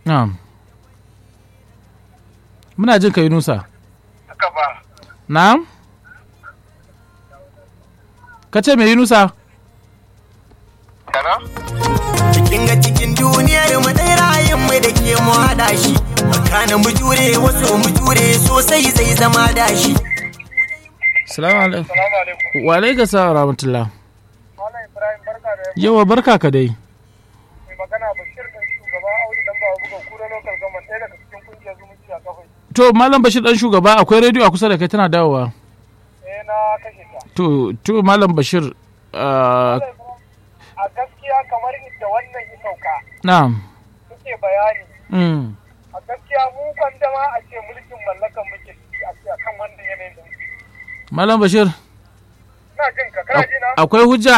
na'am muna jin ka yunusa haka ba na'am ka ce mai yunusa kana cikin ga cikin duniyar mu dai ra'ayin mu da ke mu hada shi makana mu jure wasu mu jure sosai zai zama dashi salamu alaikum salamu alaikum wa alaikum salam wa rahmatullah malam ibrahim barka da yawa barka ka dai mai magana bashir ɗan shugaba audu dan ba buga kura local government ɗaya daga cikin kungiyar zumunci a kafai to malam bashir dan shugaba akwai rediyo a kusa da kai tana dawowa eh na kashe ta to to malam bashir ah, a gaskiya kamar inda wannan ya sauka na'am suke bayani mm, a gaskiya mu kan dama a ce mulkin mallakan muke ciki a ce akan wannan yanayin da muke malam bashir ina jin ka kana ji na akwai hujja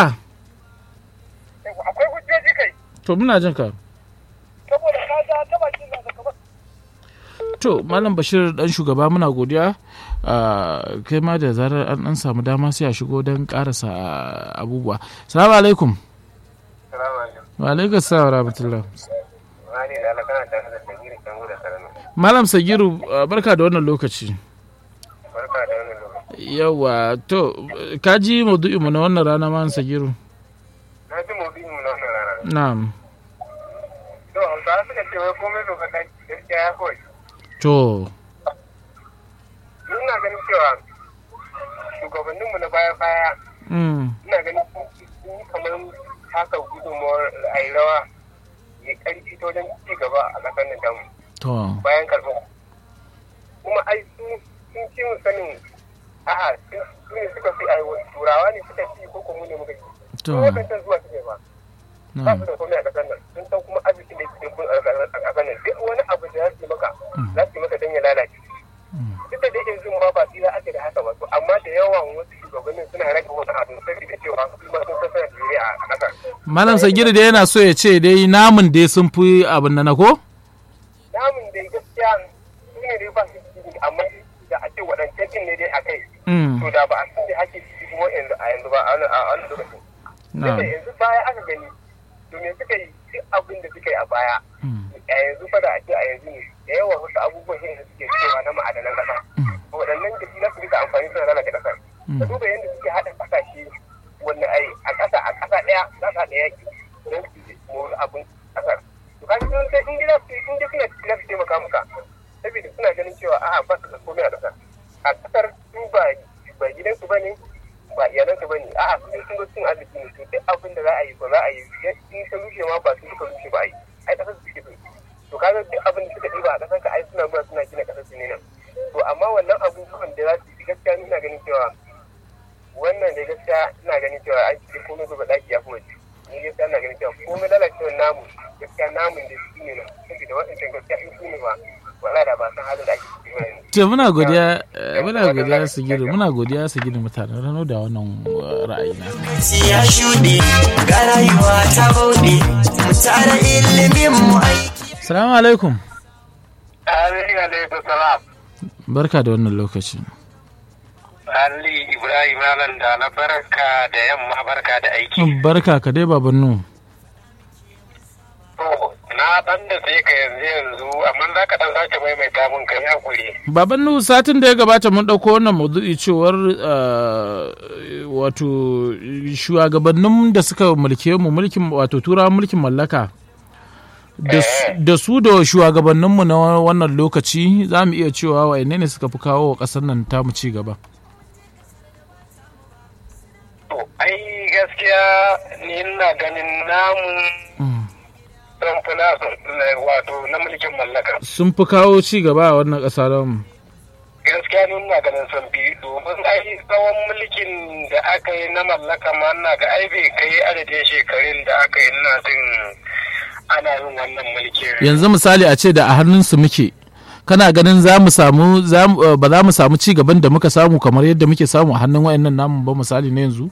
akwai hujjoji kai to muna jin ka saboda ka ga ta bakin da ka to malam bashir dan shugaba muna godiya Ah, kai ma da zarar an dan samu dama sai a shigo don karasa abubuwa salamu alaikum salamu alaikum wa alaikum salam wa rahmatullah wani da Allah kana tare da Sagiru Kango da Sarana malam sagiru ah, barka da wannan lokaci barka da wannan lokaci yawa to ka ji maudu'in mu na wannan rana malam sagiru na ji maudu'in mu na wannan rana na'am to hausawa suka ce wai komai doka ta gaskiya ya kawai to ina ganin cewa shugabanninmu na baya-baya mm, ina ganin sun yi kamar haka gudunmawar ra'ayi rawa ya karfi ta wajen ci gaba a ƙasar nan tamu to bayan karɓar kuma ai su sun ci mu sanin a'a su su ne suka fi ai turawa ne suka ci ko kuma mu ne muka ci to su wadancan zuwa suke ba ba na'am su da komai a ƙasar nan sun san kuma arziki da ke kun a ƙasar nan duk wani abu da za su yi maka za su yi maka don ya lalace duk da dai yanzu ma ba tsira ake da haka ba to amma da yawan wasu shugabannin suna rage wani abu saboda cewa su ma sun san suna jere a ƙasar malam sagiru da yana so ya ce dai namun dai sun fi abin nan na ko namun da gaskiya su ne dai ba su ciki amma da a ce waɗancan din ne dai a kai Mm, to da ba a san da ake ciki kuma yanzu a yanzu ba a wani a wani lokacin na'am Tunda yanzu baya aka gani to me suka yi duk abin da suka yi a baya Mm, a yanzu fa da a ce a yanzu ne da yawa wasu abubuwan shi da suke cewa na ma'adanan ƙasa waɗannan da shi na su rika amfani suna lalata ƙasar ka duba yadda suke haɗa ƙasashe wanda ai a ƙasa a ƙasa ɗaya za su haɗa yaƙi don su mori abin ƙasar to ka ji sun sai in gida su in dai suna na su taimaka muka saboda suna ganin cewa a'a ba su da komai a ƙasar a ƙasar su ba ba gidansu ba ne ba iyalansu ba ne a'a su dai sun zo cin arziki ne to duk abin da za a yi ba za a yi in ta rushe ma ba su suka rushe ba a yi ai ƙasar su suke so to kaga duk abin da suka ɗiba a ƙasar ka ai suna zuwa suna gina ƙasar su ne nan to amma wannan abubuwan da za su yi gaskiya ni ina ganin cewa wannan da gaskiya ina ganin cewa ai cikin komai zuba ɗaki ya fi waje ni gaskiya ina ganin cewa komai lalacewar namu gaskiya namun da su ne nan saboda waɗancan gaskiya in su ne ba wala da ba san halin da ake ciki ba yanzu to muna godiya eh, muna godiya sagiru muna godiya sagiru mutanen rano da wannan eh, ra'ayi na ya shuɗe ga rayuwa ta bauɗe mu tara ilimin mu aiki salamu alaikum Amin alaikum salam. barka da wannan lokaci Ali Ibrahim Alan da na barka da yamma barka da aiki. barka ka dai babannu Na dan da sai ka yanzu yanzu amma za ka dan sake maimaita mun kai hakuri. babannu satin da ya gabata mun ɗauko wannan maudu'i cewar eh, wato shugabannin da suka mulke mu mulkin wato turawan mulkin mallaka da su- da su da shugabanninmu na wannan lokaci za mu iya cewa wa ne suka fi kawo wa ƙasar nan tamu ci gaba To ai gaskiya ni ina ganin namu Mm. sun fi nasu wato na mulkin mallaka. sun fi kawo ci gaba a wannan ƙasa mu Gaskiya ni ina ganin sun fi domin ai tsawon mulkin da aka yi na mallaka ma ina ga ai bai kai adadin shekarun da aka yi ina jin ana yin wannan mulkin. yanzu misali a ce da a hannunsu muke kana ganin za mu samu za mu- eh, ba za mu samu ci gaban da muka samu kamar yadda muke samu a hannun wayannan namun ba misali na yanzu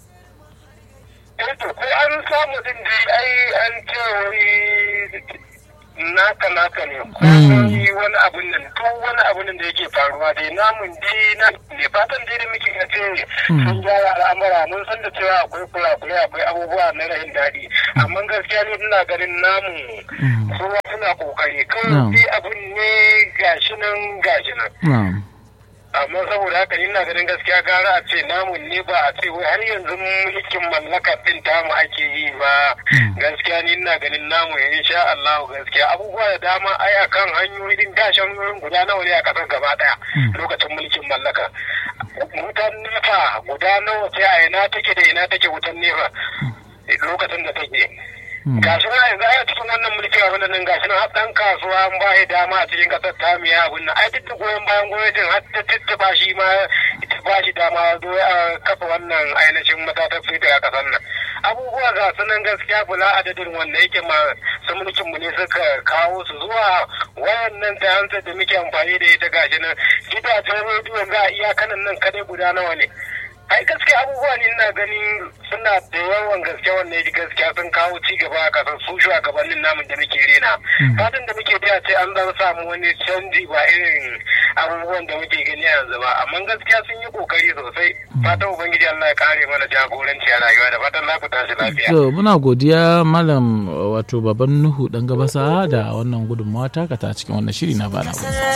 to ko an samu din dai ai an ce wani naka naka ne ko wani wani abun nan to wani abun nan da yake faruwa dai namun dai na ne fatan dai da muke ga ce sun gyara al'amura mun san da cewa akwai kurakurai akwai abubuwa na rahin daɗi amma gaskiya ne ina ganin namun kowa suna suna kokari Na'am. kawai sai abun ne gashi nan gashi nan na'am amma saboda haka ni ina ganin gaskiya gara a ce namun ne ba a ce wai har yanzu mulkin mallaka din tamu ake yi ba gaskiya ni ina ganin namu ya insha Allah gaskiya abubuwa da dama ai akan hanyoyi din dashen hanyoyin guda nawa ne a kasar gaba daya lokacin mulkin mallaka wutan nefa guda nawa ce a ina take da ina take wutan nefa lokacin da take gashi na yanzu ai a cikin wannan mulki a wannan gashi na dan kasuwa an ba shi dama a cikin kasar ta miya abun nan ai duk da goyon bayan gwamnatin har ta tattaba shi ma ita ba shi dama zo a kafa wannan ainihin matatar fita a kasar nan abubuwa ga su nan gaskiya bula adadin wanda yake ma su mulkin mu ne suka kawo su zuwa wayannan ta hansa da muke amfani da ita gashi nan gidajen rediyon za a iyakanan nan kadai guda nawa ne ai gaskiya abubuwa ne ina ganin suna da yawan gaske wanda ya gaskiya sun kawo ci gaba a kasar su shugabannin namun da muke rena fatan da muke da ce an zan samu wani canji ba irin abubuwan da muke gani yanzu ba amma gaskiya sun yi kokari sosai fatan ubangiji Allah ya kare mana jagoranci a rayuwa da fatan za ku tashi lafiya to muna godiya malam wato baban nuhu dan gabasa da wannan gudunmawa taka ta cikin wannan shiri na bana